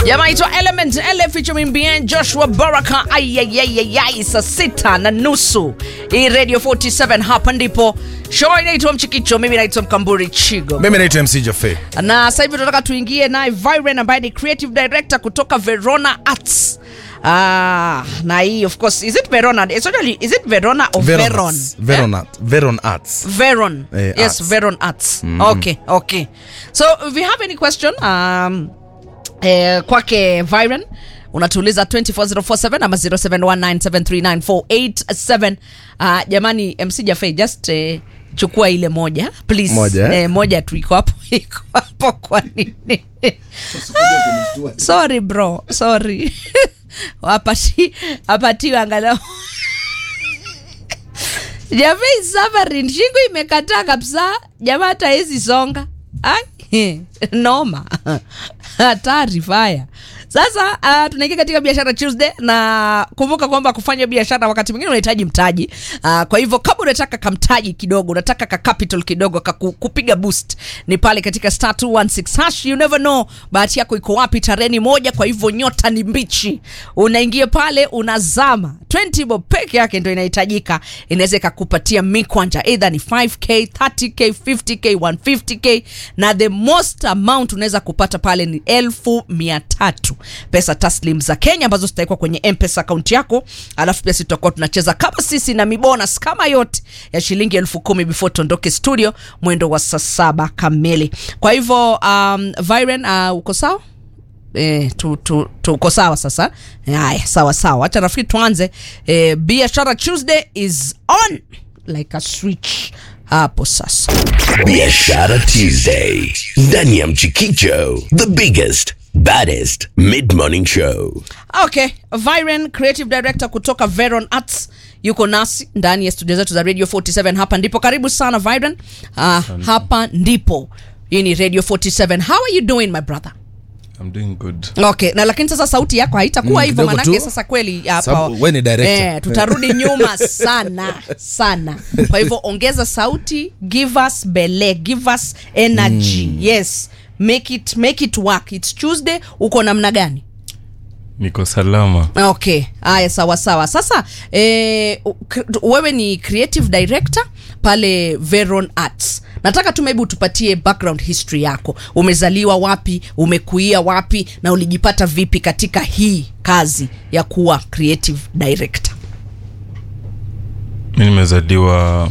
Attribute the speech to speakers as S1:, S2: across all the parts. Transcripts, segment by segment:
S1: jamaa itwa Element L featuring Bien Joshua Baraka. Ayayayayay, saa sita na nusu hii Radio 47 hapa ndipo show inaitwa Mchikicho. Mimi naitwa Mkamburi Chigo
S2: mimi naitwa mc jofe
S1: na sasa hivi tunataka tuingie naye Viren ambaye ni creative director kutoka Verona Arts. Ah, na hii of course is it Verona? It's actually, is it Verona or Veron?
S2: veron Art- veron arts
S1: Veron.
S2: Eh,
S1: yes,
S2: arts.
S1: Veron Arts. Okay, okay. So if you have any question, um, eh, kwake Viren unatuuliza 24047 ama 0719739487 uh, jamani mc jafe just eh, chukua ile moja please
S2: Moja, eh?
S1: eh, moja tu iko hapo iko hapo kwa nini sorry bro sorry apati apatiwe angalau Jamii suffering, shingo imekataa kabisa. Jamaa hata hezi songa. Ai, noma. Hatari faya. Sasa uh, tunaingia katika biashara Tuesday na kumbuka kwamba kufanya biashara wakati mwingine unahitaji mtaji. Uh, kwa hivyo kama unataka kamtaji kidogo, unataka ka capital kidogo ka ku- kupiga boost ni pale katika star 216 hash. You never know bahati yako iko wapi. Tareni moja, kwa hivyo nyota ni mbichi. Unaingia pale unazama 20 bob peke yake ndio inahitajika, inaweza ikakupatia mikwanja either ni 5k 30k 50k 150k na the most amount unaweza kupata pale ni elfu mia tatu pesa taslim za Kenya ambazo zitawekwa kwenye mpesa akaunti yako, alafu pia sisi tutakuwa tunacheza kama sisi na mibonus kama yote ya shilingi elfu kumi before tuondoke studio mwendo wa saa saba kamili. Kwa hivyo um, Viren uh, uko sawa? Eh, tu, tu, tuko sawa sasa. Haya, sawa sawa, acha nafikiri tuanze. Eh, biashara Tuesday is on like a switch hapo sasa.
S3: Biashara Tuesday ndani ya Mchikicho, the biggest baddest mid morning show.
S1: Okay, Viren creative director kutoka Veron Arts yuko nasi ndani ya studio zetu za Radio 47. Hapa ndipo, karibu sana Viren. Uh, hapa ndipo. Hii ni Radio 47. How are you doing my brother?
S4: I'm doing good.
S1: Okay, na lakini sasa sauti yako haitakuwa
S2: Mm,
S1: hivyo
S2: kidogo
S1: manake
S2: tu.
S1: sasa kweli hapa
S2: Sababu we ni director.
S1: eh, tutarudi nyuma sana sana. Kwa hivyo ongeza sauti, give us bele, give us energy. Yes. Make it make it work. It's Tuesday. Uko namna gani?
S4: Niko salama.
S1: Okay, haya sawa sawa. Sasa eh, u- k- wewe ni creative director pale Veron Arts. Nataka tu maybe utupatie background history yako. Umezaliwa wapi, umekuia wapi na ulijipata vipi katika hii kazi ya kuwa creative director?
S4: Mi nimezaliwa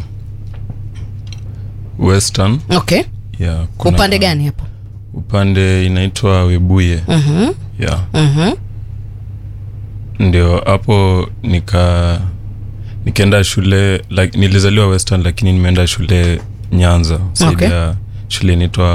S4: Western.
S1: Okay.
S4: Yeah, kuna-
S1: Upande gani hapo?
S4: Upande inaitwa Webuye.
S1: Mhm.
S4: Yeah.
S1: Mhm.
S4: Ndio hapo nika nikaenda shule like, nilizaliwa Western lakini nimeenda shule Nyanza. Saidi
S1: Okay.
S4: ya shule inaitwa